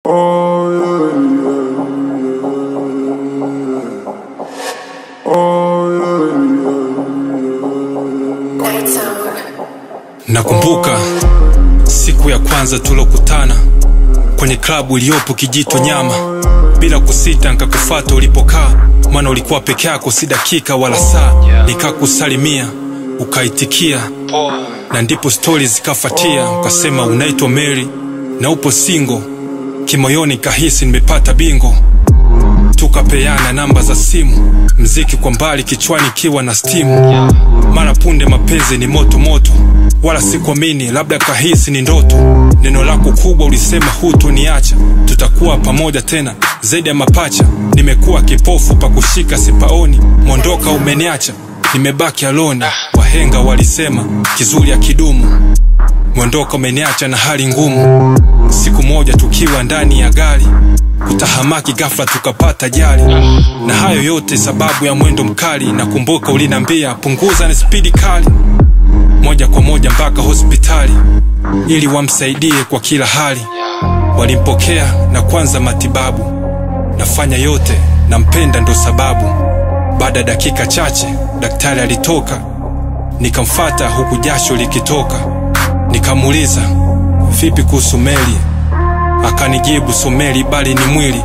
Nakumbuka siku ya kwanza tulokutana kwenye klabu iliyopo Kijito Nyama, bila kusita nkakufata ulipokaa, maana ulikuwa peke yako, si dakika wala saa. Nikakusalimia ukaitikia, na ndipo stori zikafatia, ukasema unaitwa Mary na upo singo. Kimoyoni kahisi nimepata bingo, tukapeana namba za simu, mziki kwa mbali kichwani kiwa na stimu. Mara punde mapenzi ni moto moto, wala sikuamini, labda kahisi ni ndoto. Neno lako kubwa ulisema hutoniacha, tutakuwa pamoja tena zaidi ya mapacha. Nimekuwa kipofu pa kushika sipaoni, mondoka umeniacha, nimebaki alone. Wahenga walisema kizuri ya kidumu, mondoka umeniacha na hali ngumu. Siku moja tukiwa ndani ya gari kutahamaki ghafla tukapata jali, na hayo yote sababu ya mwendo mkali. Nakumbuka ulinambia punguza na spidi kali, moja kwa moja mpaka hospitali ili wamsaidie kwa kila hali. Walimpokea na kwanza matibabu, nafanya yote nampenda ndo sababu. Baada ya dakika chache daktari alitoka, nikamfata huku jasho likitoka, nikamuuliza vipi kuhusu Meli? Akanijibu someli bali ni mwili,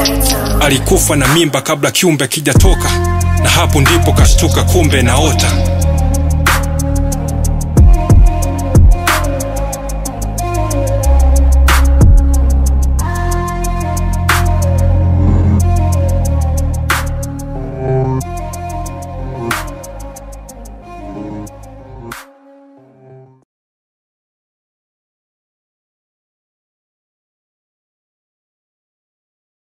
alikufa na mimba kabla kiumbe kijatoka, na hapo ndipo kashtuka, kumbe naota